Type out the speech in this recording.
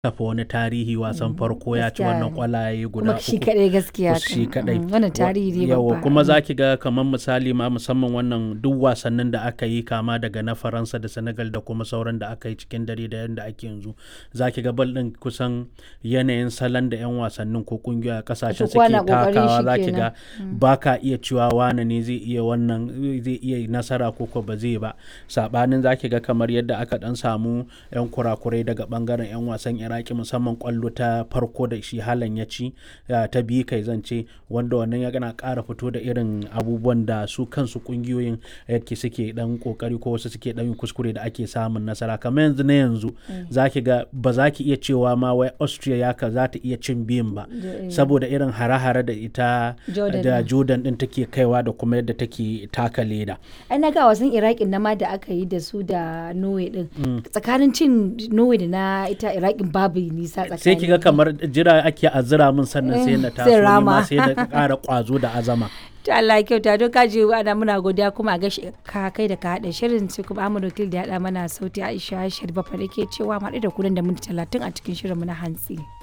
kafa wani tarihi wasan farko ya ci gaskiya wannan ne. kwallaye guda kuma shi uku kadai gaskiya Kus- shi kan. kadai Mm, wannan tarihi ne yawa babba kuma za ki ga kamar misali ma musamman wannan duk wasannin da aka yi kama daga na faransa da senegal da kuma sauran da aka yi cikin dare da yadda ake yanzu za ki ga bal din kusan yanayin salon da 'yan wasannin ko kungiyoyi a kasashen Su kowa suke na kokarin takawa shi za ki kenan. ga ba ka iya cewa wane ne zai iya wannan zai iya nasara ko ko ba zai ba sabanin za ki ga kamar yadda aka dan samu 'yan kurakurai daga bangaren 'yan wasan iraki musamman kwallo ta farko da shi halan ya ci ya ta biyu kai zance wanda wannan ya gana ƙara fito da irin abubuwan da su kansu kungiyoyin yake suke dan kokari ko wasu suke dan yin kuskure da ake samun nasara kamar yanzu na yanzu za ki ga ba za ki iya cewa ma wai austria ya ka za ta iya cin biyun ba saboda irin hare-hare da ita Jordan da din. jordan din take kaiwa da kuma yadda take taka leda ai na ga wasan iraqin na ma da aka yi da su da norway din tsakanin cin norway da na ita iraqin babu nisa tsakanin sai ki ga kamar jira ake a zira min sannan sai na Eh, taso sai ni ma rama. sai da ƙara ƙwazo da azama to Allah ya kyauta don kaji ana muna godiya kuma a gashi ka kai da ka haɗa shirin sai kuma Ahmad Wakil da ya haɗa mana sauti Aisha Sharif Bafa da ke cewa mu haɗu da kudan da minti talatin a cikin shirin mu na hantsi.